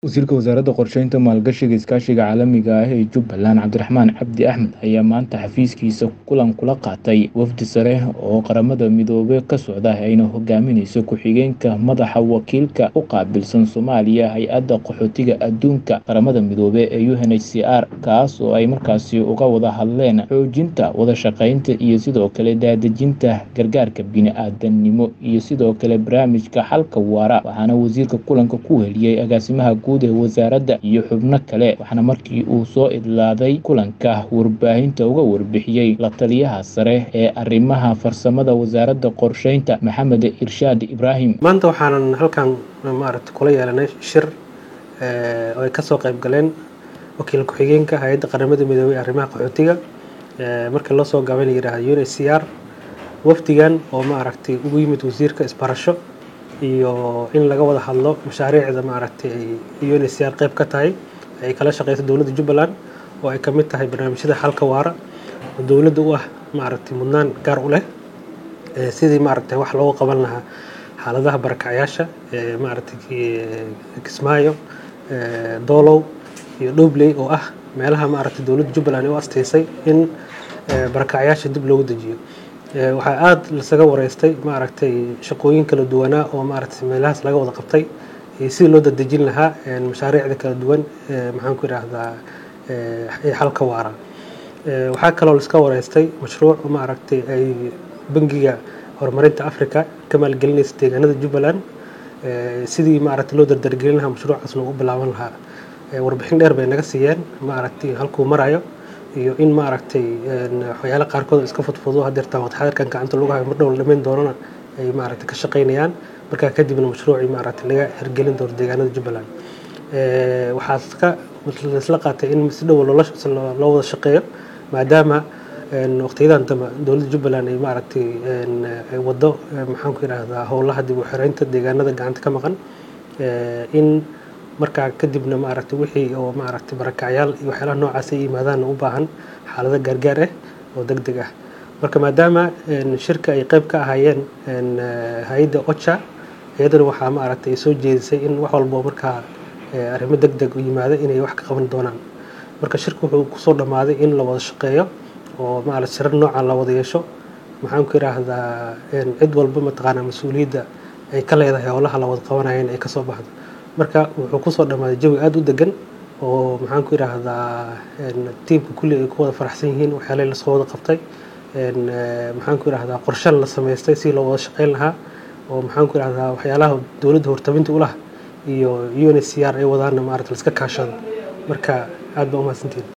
Wasiirka Wasaaradda Qorsheynta, Maalgashiga iyo Iskaashiga Caalamiga ah ee Jubbaland, Cabdiraxmaan Cabdi Axmed, ayaa maanta xafiiskiisa kulan kula qaatay wafdi sare oo Qaramada Midoobay ka socda ayna hogaaminayso ku-xigeenka madaxa wakiilka u qaabilsan Soomaaliya Hay'adda Qaxootiga Adduunka Qaramada Midoobay ee UNHCR, kaas oo ay markaasi uga wada hadleen xoojinta wada shaqeynta iyo sidoo kale daadejinta gargaarka bini'aadantinimo iyo sidoo kale barnaamijka xalka waara. Waxaana wasiirka kulanka ku weheliyay agaasimaha guud ee wasaaradda iyo xubno kale, waxaana markii uu soo idlaaday kulanka warbaahinta uga warbixiyay la taliyaha sare ee arrimaha farsamada wasaaradda qorsheynta, Maxamed Irshaad Ibraahim. maanta waxaanan halkan maaragta kula yeelanay shir eh, oo ay kasoo qayb galeen wakiil ku-xigeenka hay-adda qaramada midoobay ee arrimaha qaxootiga eh, markii loo soo gaabay la yidhaahdo UNHCR wafdigan oo maaragtay ugu yimid wasiirka isbarasho iyo in laga wada hadlo mashaariicda maaragtay ay UNHCR qayb ka tahay ay kala shaqeyso dowladda Jubbaland oo ay ka mid tahay barnaamijyada xalka waara oo dowladda u ah maaragtay mudnaan gaar u leh eh, sidii maaragtay wax looga qaban lahaa xaaladaha barakacayaasha ee maaragtay ki- Kismaayo eh, Doolow iyo Dhobley oo ah meelaha maaragtay dowladda Jubbaland ay u asteysay in eh, barakacayaasha dib loogu dejiyo Eh, waxaa aad lasaga wareystay maaragtay shaqooyin kala duwanaa oo maaragtay meelahaas laga wada qabtay iyo sidii loo dadejin lahaa een, mashaariicda kala duwan ee maxaan ku idhaahdaa ee ee xalka waara Eh, waxaa kaloo laska wareystay mashruuc maaragtay ay bangiga horumarinta Afrika ka maalgelinaysa deegaanada Jubbaland eh, sidii maaragtay loo dardargelin lahaa mashruucaas loogu bilaaban lahaa Eh, warbixin dheer bay naga siiyeen maaragtay halkuu marayo iyo in maaragtay een, waxyaalo qaarkood oo iska fudfudo hadeertaa waqti xadirkan gacanta lagu hayo mar dhow la dhamayn doonana ay maaragtay ka shaqeynayaan markaa kadibna mashruucii maaragtay laga hirgelin doono deegaanada Jubbaland Eh, waxaa iska laisla qaatay in si dhow loola loo wada shaqeeyo maadaama een, waqtiyadan dambe dowladda Jubbaland ay maaragtay een, ay wado eh, maxaan ku idhaahdaa howlaha dib u xiraynta deegaanada gacanta ka maqan Eh, in markaa kadibna maaragtay wixii oo maaragtay barakacyaal iyo waxyaalaha noocaas ay yimaadaan u baahan xaalado gaargaar ah oo degdeg ah marka maadaama een, shirka ay qayb ka ahaayeen een, eh, hay-adda OCHA iyadana waxaa maaragtay soo jeedisay in wax walba oo markaa eh, arrimo degdeg u yimaada inay wax ka qaban doonaan marka shirku wuxuu kusoo dhammaaday in la wada shaqeeyo oo maaragtay shirar noocan la wada yeesho maxaan ku idhaahdaa een, cid walba mataqaanaa mas-uuliyadda ay ka leedahay howlaha la wada qabanayeen ay kasoo baxdo marka wuxuu kusoo dhammaaday jawi aada u degan oo maxaan ku idhaahdaa een, tiimka kulli ay ku wada faraxsan yihiin waxyaalihii lasoo wada qabtay een, eh, maxaan ku idhaahdaa qorshe la samaystay si loo wada shaqeyn lahaa oo maxaan ku idhaahdaa waxyaalaha dowladda hortabinta u lah iyo UNHCR ay wadaana maaragtay la iska kaashado marka aad baa u mahadsantihin